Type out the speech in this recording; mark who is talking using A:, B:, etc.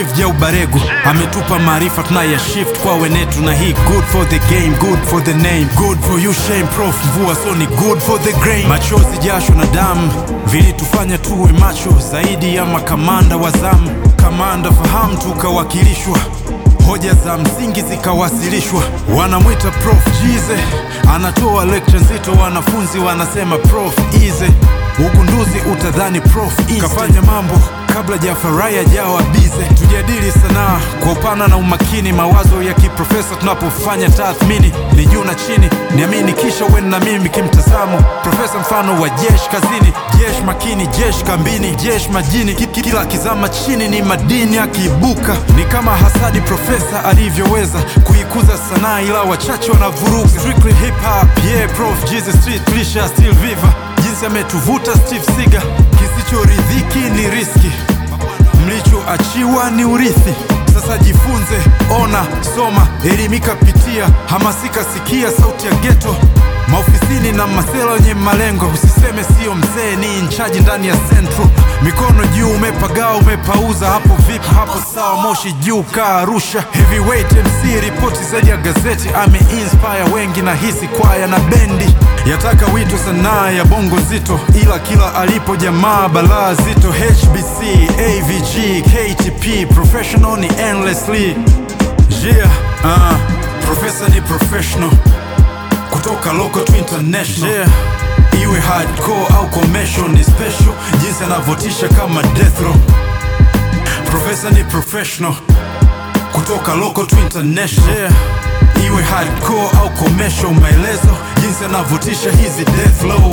A: shift ya ubaregu ametupa maarifa tunaya shift kwa wenetu na hii good for the game good for the name good for you shame prof mvua so ni good for the grain machozi jasho na damu vilitufanya tuwe macho zaidi ya makamanda wa zamu kamanda fahamu tukawakilishwa hoja za msingi zikawasilishwa wanamwita prof jize anatoa lecture nzito wanafunzi wanasema prof ize ugunduzi utadhani prof Inste. kafanya mambo kabla jafarai ajawa bize tujadili sanaa kwa upana na umakini mawazo ya kiprofesa tunapofanya tathmini ni juu na chini niamini kisha wen na mimi kimtazamo profesa mfano wa jeshi kazini jeshi makini jeshi kambini jeshi majini Ki- ki- kila kizama chini ni madini akiibuka ni kama hasadi profesa alivyoweza kuikuza sanaa ila wachache wanavuruga strictly hip hop yeah prof jesus street lisha still viva jinsi ametuvuta steve siga kisichoridhiki ni riski mlichoachiwa ni urithi sasa jifunze ona soma elimika pitia hamasika sikia sauti ya geto maofisini na masela wenye malengo usiseme sio mzee ni inchaji ndani ya central mikono juu umepagaa umepauza hapo vipi hapo sawa moshi juu kaa arusha heavyweight mc ripoti zaidi ya gazeti ameinspire wengi na hisi kwaya na bendi yataka wito sanaa ya bongo nzito ila kila alipo jamaa balaa zito hbc avg ktp professional ni endlessly yeah, uh, profesa ni professional kutoka local to international yeah. iwe hardcore au commercial ni special jinsi anavyotisha kama death row profesa ni professional kutoka local to international yeah. iwe hardcore au commercial maelezo jinsi anavyotisha hizi death low